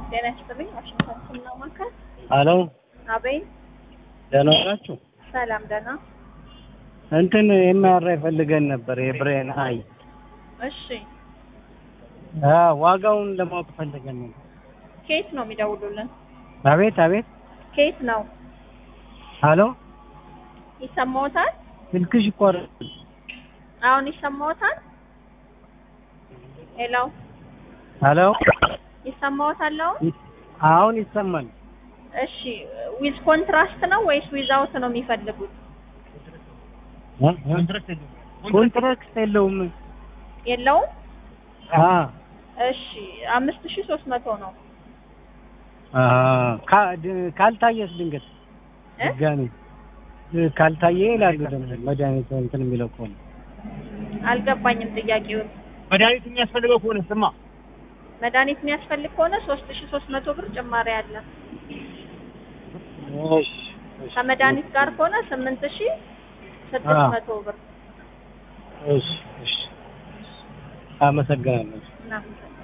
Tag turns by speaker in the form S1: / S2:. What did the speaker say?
S1: ጤና ይስጥልኝ። ዋሽንግተን ስና ማካል
S2: ሄሎ
S1: አቤት።
S2: ደህና ናችሁ?
S1: ሰላም ደህና።
S2: እንትን ኤምአርአይ ፈልገን ነበር የብሬን አይ
S1: እሺ
S2: አ ዋጋውን ለማወቅ ፈልገን ነበር።
S1: ከየት ነው የሚደውሉልን?
S2: አቤት አቤት።
S1: ከየት ነው?
S2: ሄሎ
S1: ይሰማዎታል?
S2: ስልክሽ ይቆረጥ።
S1: አሁን ይሰማዎታል? ሄሎ
S2: ሄሎ
S1: ይሰማዎታል? አሁን
S2: አሁን ይሰማል።
S1: እሺ ዊዝ ኮንትራስት ነው ወይስ ዊዛውት ነው የሚፈልጉት?
S2: እ? እ? ኮንትራክት የለውም።
S1: የለውም።
S2: አ
S1: እሺ አምስት ሺህ ሶስት መቶ ነው
S2: አ ካ- ድ- ካልታየስ ድንገት
S1: እ?
S2: ድጋሜ እ፣ ካልታየ ይላሉ ደግሞ መድኃኒት እንትን የሚለው ከሆነ
S1: አልገባኝም ጥያቄውን።
S3: መድኃኒት የሚያስፈልገው ከሆነ ስማ
S1: መድኃኒት የሚያስፈልግ ከሆነ ሶስት ሺህ ሶስት መቶ ብር ጭማሪ አለ።
S2: እሺ እሺ
S1: ከመድኃኒት ጋር ከሆነ ስምንት ሺህ ስድስት
S2: አዎ።
S1: መቶ ብር
S2: እሺ እሺ አመሰግናለሁ።
S1: እናመሰግናለን።